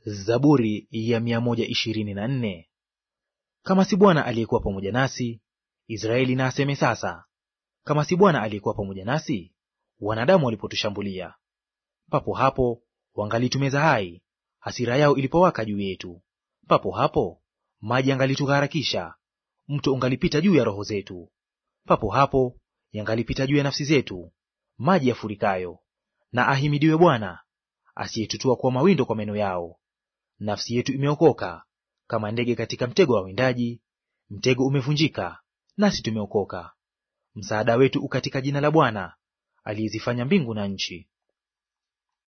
Zaburi ya mia moja ishirini na nne. Kama si Bwana aliyekuwa pamoja nasi, Israeli na aseme sasa. Kama si Bwana aliyekuwa pamoja nasi, wanadamu walipotushambulia. Papo hapo wangalitumeza hai, hasira yao ilipowaka juu yetu. Papo hapo maji yangalitugharakisha, mto ungalipita juu ya roho zetu. Papo hapo yangalipita juu ya nafsi zetu, maji yafurikayo. Na ahimidiwe Bwana asiyetutua kwa mawindo kwa meno yao. Nafsi yetu imeokoka kama ndege katika mtego wa windaji; mtego umevunjika, nasi tumeokoka. Msaada wetu u katika jina la Bwana aliyezifanya mbingu na nchi.